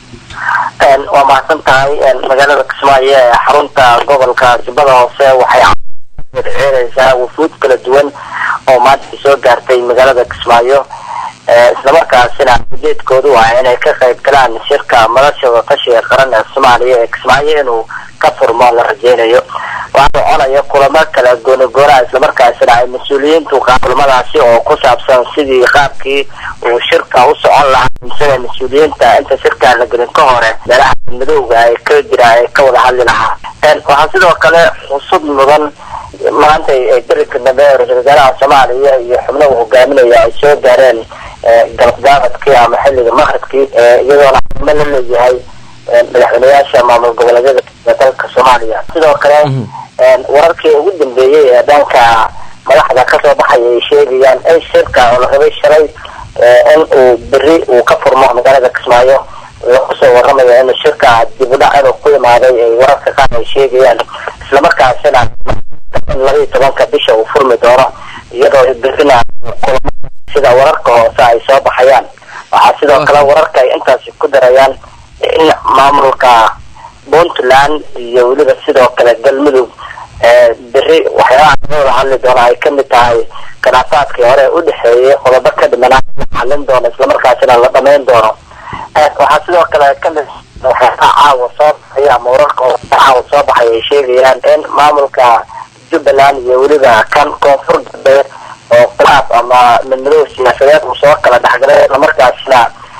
waa mahadsan tahay magaalada kismaayo ee xarunta gobolka jubbada hoose waxay ceereysaa wufuud kala duwan oo maanta soo gaartay magaalada kismaayo islamarkaasina ujeedkoodu waa inay ka qayb galaan shirka madasha waqashiga qaran ee soomaaliya ee kismaayo inuu ka furmo la rajeynayo waxaa soconaya kulamo kala goonigoonaa islamarkaasina ay mas-uuliyiintu kulamadaasi oo ku saabsan sidii qaabkii uu shirka u socon lahaa sida mas-uuliyiinta inta shirkaa la gelin ka hore meelaha madowga ay ka jira ay ka wada hadli lahaa waxaa sidoo kale xusud mudan maanta darinka dambe ee ra-isul wasaaraha soomaaliya iyo xubno uu hogaaminaya ay soo gaareen galabgaaradkii ama xilliga maqribkii iyadoona ximo la leeyahay madaxweyneyaasha maamul goboleedyada dalka soomaaliya sidoo kale wararkii ugu dambeeyey ee dhanka madaxda kasoo baxaya ay sheegayaan in shirka oo la rabay shalay in uu beri uu ka furmo magaalada kismaayo lagu soo waramayo in shirka dib u dhac inuu ku imaaday ay wararka qaar ay sheegayaan islamarkaasina in labaiyi tobanka bisha uu furmi doono iyadoo berina kulamo sida wararka hoose ay soo baxayaan waxaa sidoo kale wararka ay intaasi ku darayaan in maamulka puntland iyo weliba sidoo kale galmudug beri waxyaabaha laga wada hadli doona ay kamid tahay khilaafaadkii hore u dhexeeyay qodobo ka dhimanaa la xalin doono islamarkaasina la dhamayn doono waxaa sidoo kale kamid waxyaabaha caawa soo baxay ama wararka oo caawa soo baxay ay sheegayaan in maamulka jubbaland iyo weliba kan koonfur galbeed oo khilaaf ama midmadow siyaasadeed uu soo kala dhexgalay islamarkaasina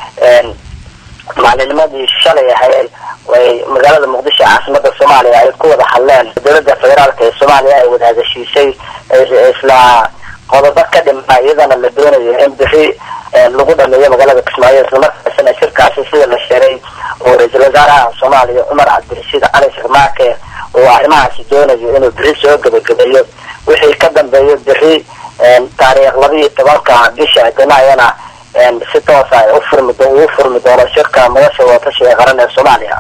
maalinimadii shalay ahayd way magaalada muqdisho caasimada soomaaliya ay ku wada hadleen dowladda federaalk ee soomaaliya ay wada hadashiisay isla qodobo ka dhima iyadana la doonayo in bixi lagu dhameeyo magaalada kismaayo islamarkaasina shirkaasi sida la sheegay oo ra-iisul wasaaraha soomaaliya cumar cabdirashiid cali sharmaake oo arrimahaasi doonayo inuu bixi soo gebagabeeyo wixii ka dambeeyo bixi taariikh laba iyo tobanka bisha janaayana si toosa ufurmi uu furmi doono shirka madasha wadatashiga qaran ee soomaaliya